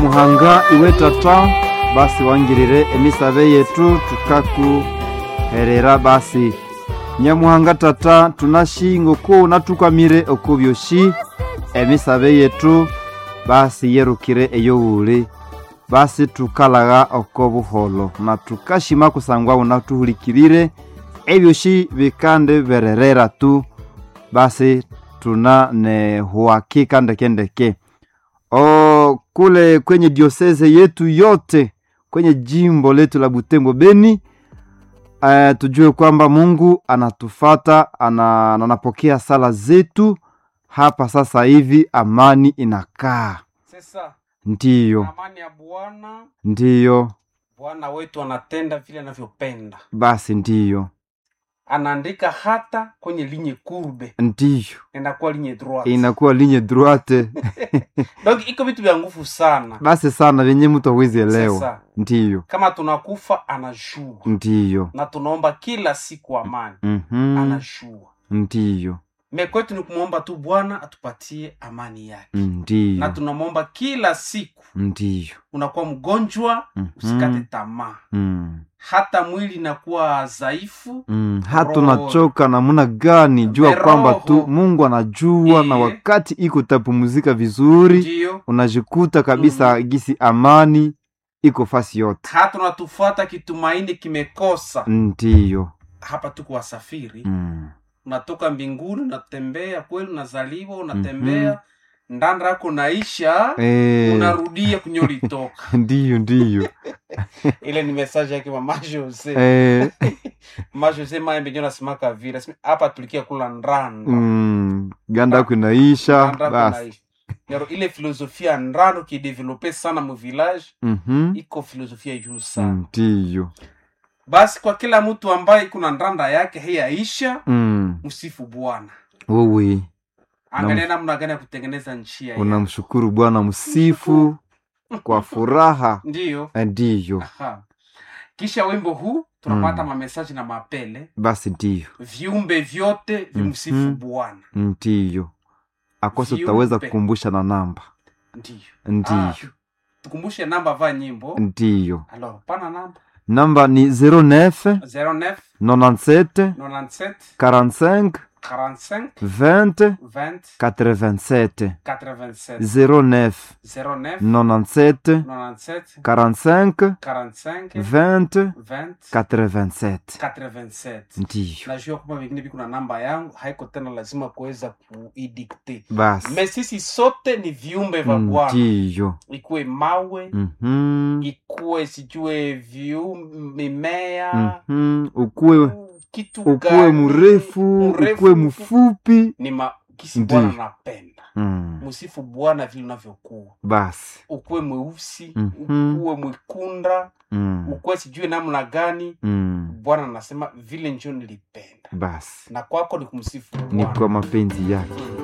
muhanga iwe tata basi wangirire emisabe yetu tukakuherera basi nyamuhanga tata tunashinga oku natukamire oku byoshi emisabe yetu basi yerukire eyowuli basi tukalaga oko buholo na tukashima kusangwa unatuhulikirire ebyoshi bikande bererera tu basi tuna ne huhakika ndekendeke o kule kwenye dioseze yetu yote kwenye jimbo letu la Butembo Beni uh, tujue kwamba Mungu anatufata ana, anapokea sala zetu hapa sasa hivi, amani inakaa. Sasa Ndiyo, amani ya Bwana, ndiyo, Bwana wetu anatenda vile anavyopenda, basi ndiyo, anaandika hata kwenye linye kurbe ndiyo, inakuwa linye droite. inakuwa linye droite Donc iko vitu vya nguvu sana. basi sana vyenye mtu hawezi elewa. Sasa Ndiyo, kama tunakufa anajua, ndiyo, na tunaomba kila siku amani, mhm, anajua. ndiyo, Me kwetu ni kumwomba tu Bwana atupatie amani yake, na ndiyo, tunamwomba kila siku. ndiyo, Unakuwa mgonjwa, usikate mhm, tamaa, mm. hata mwili inakuwa dhaifu, Mm, hata Roho. unachoka namna gani, jua Roho. kwamba tu Mungu anajua, na Iye. wakati iko utapumzika vizuri, ndiyo unajikuta kabisa gisi amani iko fasi yote. hata unatufuata kitumaini kimekosa Ndiyo, hapa tuko wasafiri mm. unatoka mbinguni unatembea kweli unazaliwa unatembea ndanda yako naisha Eh, unarudia kwenye ulitoka ndiyo ndiyo ile ni message yake mama Jose eh, mama Jose maembe ndio nasimaka vile Asema, hapa tulikia kula ndanda mm, ganda yako inaisha Ndanda yako basi. naisha Nero, ile filosofia ndando kidevelope sana mu village Mhm, iko filosofia juu sana ndiyo basi kwa kila mtu ambaye kuna ndanda yake heiaisha mm. msifu bwana Wewe angalia namna gani ya kutengeneza njia yake. unamshukuru Bwana, msifu kwa furaha. ndiyo Eh, Ndiyo Aha. kisha wimbo huu tunapata Mm. mamesaji na mapele basi, ndiyo viumbe vyote vimsifu Mhm. bwana ndiyo akoso Viumbe. tutaweza kukumbusha na namba ndiyo ndiyo Ah, tukumbushe namba va nyimbo ndiyo alors pana namba namba ni 09 09 97 97 45 45 20 20 87 87 09 09 97 97 45 45 20 20 87 87 ndiyo najua kwamba vingine viko na namba yangu haiko tena lazima kuweza kuidikte basi me sisi sote ni viumbe vya bwana ndiyo ikuwe mawe Mhm, ikuwe sijue viu mimea mhm. ukuwe kitu ukuwe gani, mrefu mrefu, ukuwe mfupi ni ma, kisi Ndiyo. bwana napenda Mm, msifu bwana vile unavyokuwa basi ukuwe mweusi Mhm. ukuwe mwikunda Mm, ukuwe sijue namna gani mm. bwana anasema vile njo nilipenda basi na kwako ni kumsifu ni bwana kwa mapenzi yake Mm.